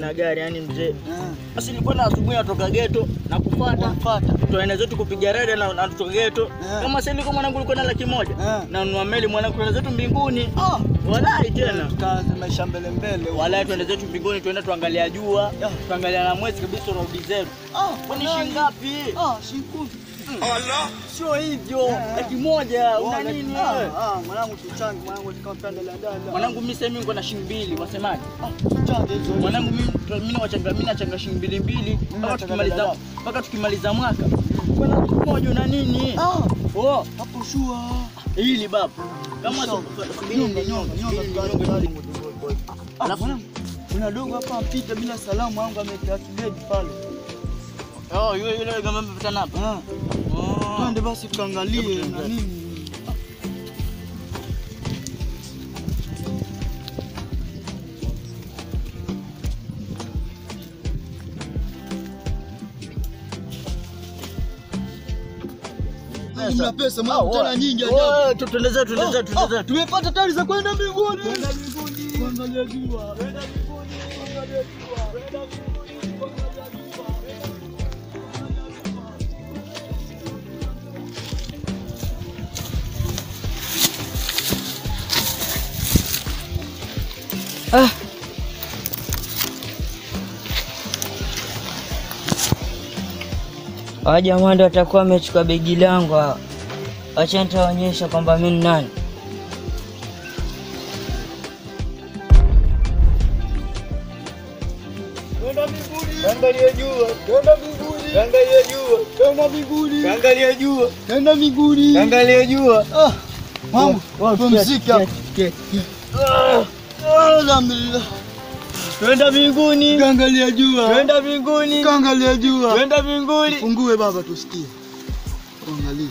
sina gari yani mzee. Ah, Basi nilikuwa na asubuhi natoka ghetto na kufuata. Wamfuata. Tuende zetu kupiga rada na na kutoka ghetto. Ah. Kama sasa nilikuwa mwanangu ulikuwa na laki moja. Ah. Na nunua meli mwanangu tuende zetu mbinguni. Ah, Walai tena. tukaanza maisha mbele mbele. Walai tuende zetu mbinguni tuende tuangalia jua. Ya. Tuangalia na mwezi kabisa urudi zetu. Ah, Kwani walai. shilingi ngapi? Ah, shilingi kumi. Sio hivyo. Laki moja una Wala- nini Ah, wewe? ah, mwanangu tuchange, mwanangu kama panda la dada. Mwanangu mimi sasa mimi niko na shilingi mbili, wasemaje? Ah, tuchange hizo. Mwanangu mimi mimi nachanga mimi nachanga shilingi mbili mbili mpaka nachanga tukimaliza dada. mpaka tukimaliza mwaka. Kwa laki moja una nini? Ah, Oh, hapo shua. hili baba. Kama Nyonga, subiri nyonga, nyonga nyonga, nyonga nyonga, nyonga. nyonga. Ah, Alafu- mwanangu, kuna dogo hapa mpita bila salamu wangu amekaa kibegi pale. Oh, yule yule kama mpitana hapa. Ah, Oh. twende basi tukaangalie Hebu na tuende. nini. Mna pesa mwanangu tena nyingi ajabu. Oh, tu- tuende zetu, tuende zetu, tuende Ah, zetu. tumepata tari za kwenda mbinguni. Kwenda mbinguni. Kuangalia jua. Kwenda mbinguni. Kuangalia jua. Kwenda mbinguni. Kuangalia jua. Ah. Hawa jamaa ndo watakuwa wamechukua begi langu hawa. Wacha nitaonyesha kwamba mimi ni nani. Kwenda mbinguni. Kuangalia jua. Kwenda mbinguni. Kuangalia jua. Kwenda mbinguni. Kuangalia jua. Kwenda mbinguni. Kuangalia jua. Ah. Mambo, pumzika hapo. Ah, Alhamdulillah. Twenda mbinguni. Kaangalia jua. Twenda mbinguni. Kaangalia jua. Twenda mbinguni. Fungue baba tusikie. Angalia.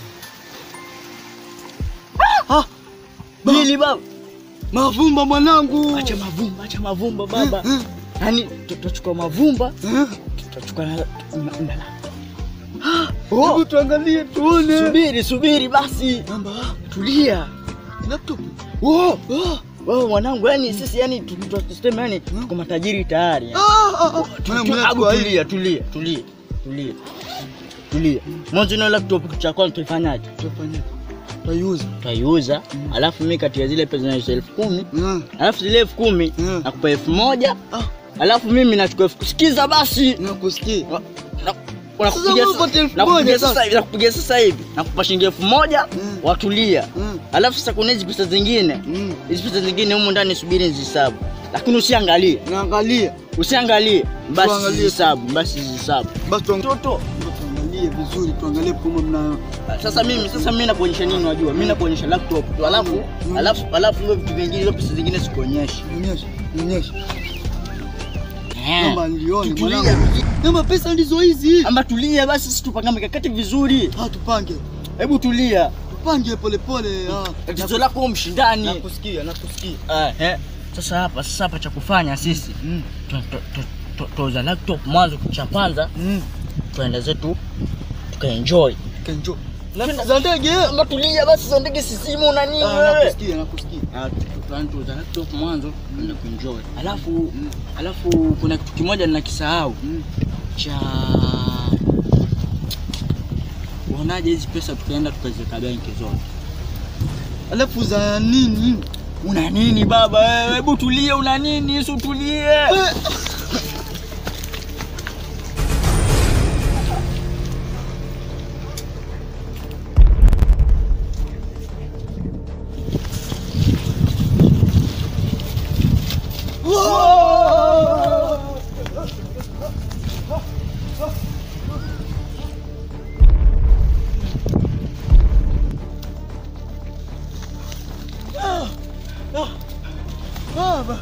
Hili baba. Mavumba mwanangu. Acha mavumba, acha mavumba baba. Eh, Yaani tutachukua mavumba, eh. tutachukua na na- na- Hebu tuangalie tuone. Subiri, subiri basi. Namba. Tulia. Laptop. Oh, Ah. wewe mwanangu, yani sisi yani tu- tu- tuseme yani tuko matajiri tayari. yani. Ah, ah, ah. Tu- Mwanangu, tu- mwanangu, Abu kwa hili. tulia, tulia, tulia, tulia. Tulia. Mwanzo na laptop cha kwanza tuifanyaje? Tufanye. Tutaiuza. Tutaiuza, alafu mimi kati ya zile pesa na elfu kumi Ah. alafu zile elfu kumi Mm. nakupa elfu moja Ah. alafu mimi nachukua elfu sikiza basi Nakusikia. Na- na- Sasa nakupigia wewe sa- upate elfu nakupigia moja sasa sasa. hivi nakupigia sasa hivi nakupa shilingi elfu moja Mm. watulia Mm. alafu sasa kuna hizi pesa zingine Mm. hizi pesa zingine humu ndani subiri nizihesabu lakini usiangalie Naangalia. usiangalie basi Tuangalie. zihesabu basi zihesabu Basi tuang- mtoto tuangalie vizuri, tuangalie kama mna sasa mimi sasa mimi nakuonyesha nini unajua mimi nakuonyesha laptop tu alafu Mm. alafu alafu hivyo vitu vingine hizo pesa zingine sikuonyeshi Nionyeshe, nionyeshe. Eh. Namba nilione Tutulie. mwanangu. Namba pesa ndizo hizi. amba tulia basi sisi tupanga mikakati vizuri Ah, tupange. hebu tulia Tupange pole pole. Ah. tatizo lako wewe mshindani Nakusikia, nakusikia. Eh, eh. Sasa hapa sasa hapa cha kufanya sisi Mm. tu- tu- tu- tu- tuuza laptop mwanzo cha kwanza Mm. tuende zetu tukaenjoy. Kenjo. Labda za ndege. Amba tulia basi za ndege sisimu na nini Ah, wewe? nakusikia, nakusikia. Ah, tu- tuanze tuuza laptop mwanzo tuende kuenjoy. Alafu alafu kuna kitu kimoja ninakisahau Mm. cha uonaje hizi pesa tukaenda tukaziweka benki zote. Alafu za nini? Una nini baba wewe? Hebu tulie, una nini? Si utulie. Eh. Baba.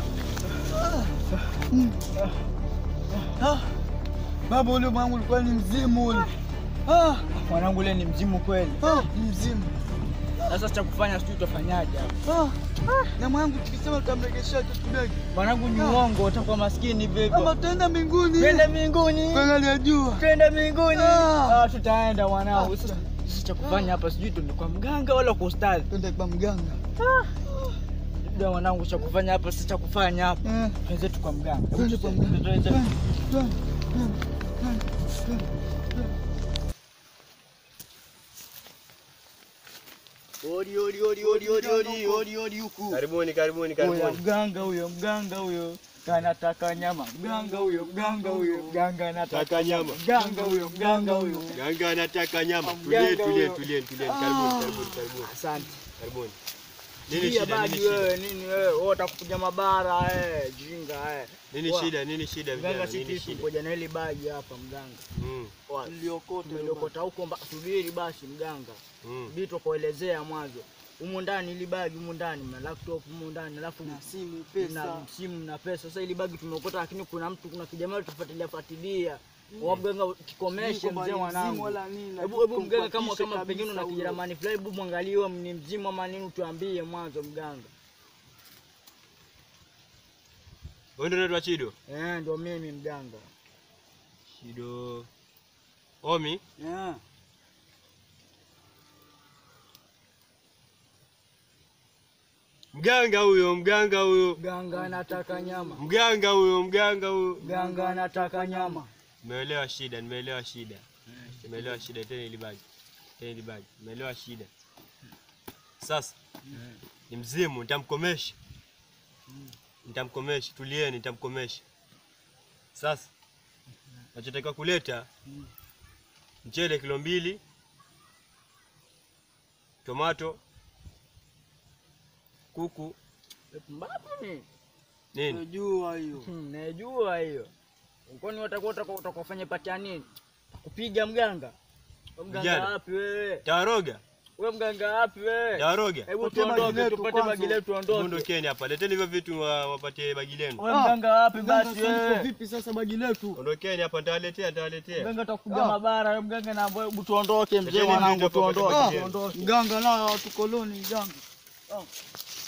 Ah. Baba ule mwangu ulikuwa ni mzimu ule. Ah, Mwanangu ule ni mzimu kweli. ah, ni mzimu. Sasa cha kufanya sijui utafanyaje hapa. Ah. Na mwanangu tukisema tutamregeshea kitu kidogo. Mwanangu ni Ah. uongo, utakuwa maskini Ama vivyo. tutaenda mbinguni. Twende mbinguni. Kuangalia jua. Twende mbinguni. Ah. Ah, tutaenda mwanangu. Ah. Sasa sisi cha kufanya hapa sijui tuende kwa mganga wala kwa ustadhi. Twende kwa mganga. Ndio mwanangu, cha kufanya hapa si cha kufanya hapa. Eh. Twenzetu kwa mganga. Twende kwa mganga. Twenzetu. Twende, twende, twende, twende, twende. Odi, odi, odi, odi, odi, odi, odi, odi huku. Karibuni, karibuni, Huyo karibuni. mganga huyo, mganga huyo kanataka nyama. Mganga huyo, mganga huyo, mganga anataka Taka nyama. mganga huyo, mganga huyo. Ganga anataka nyama. Mganga Tulie, tulie, huyo. tulie, tulie. Karibuni, karibuni, karibuni. Asante. Karibuni. Nini Nini shida? badi Nini shida? wewe, nini wewe? Wewe utakupiga mabara eh, jinga eh. Nini Wa- shida? Nini shida Mganga vijana? si Nini kitu, shida? ngoja na hili bagi hapa mganga. Mm. Wa- Tuliokote, Tumeliokota huko mba- subiri basi mganga. Mm. Subiri tukuelezea mwanzo. Humu ndani hili bagi humu ndani mna laptop humu ndani alafu na simu, na pesa. simu na pesa. Sasa hili bagi tumeokota, lakini kuna mtu, kuna kijamaa tufuatilia fuatilia wa mganga kikomeshe Sijui kwamba mzee ni mwanangu. mzimu wala nini, Hebu hebu mganga, kama tumpatishe kama pengine kabisa una huyo. kijerumani fulani, hebu mwangaliwe ni mzimu ama nini, tuambie mwanzo mganga. Wewe ndio unaitwa Chido? Eh, ndio mimi mganga. Chido. Omi, Yeah. mganga huyo, mganga huyo. Mganga anataka nyama. Mganga huyo, mganga huyo. Mganga anataka nyama. Nimeelewa shida, nimeelewa shida. Nimeelewa shida tena ile bagi. Tena ile bagi. Nimeelewa shida. Sasa ni mzimu, nitamkomesha. Nitamkomesha, tulieni, nitamkomesha. Sasa nachotakiwa kuleta mchele kilo mbili, tomato, kuku, Mbapo ni nini? Unajua hiyo. Hmm, najua hiyo. Kwani watakuwa utakuwa- utakufanya patia nini? Kupiga mganga? Wewe Mganga Vijana. wapi wewe? Tawaroga, Wewe mganga wapi wewe? tawaroga. Hebu Patia bagi tuondoke letu tupate kwanza. bagi letu tuondoke. Ondokeni hapa, leteni hivyo vitu wa- wapatie bagi lenu. Wewe mganga wapi Mganga, basi sasa liko wewe? vipi sasa bagi letu? Ondokeni hapa, nitawaletea, nitawaletea. Mganga utakuja Ah. mabara, wewe mganga na wewe hebu tuondoke mzee Leteni mwanangu vitu hapo, tuondoke. patia Ah, bagi Tuondoke. mganga nayo watu koloni mganga. Ah.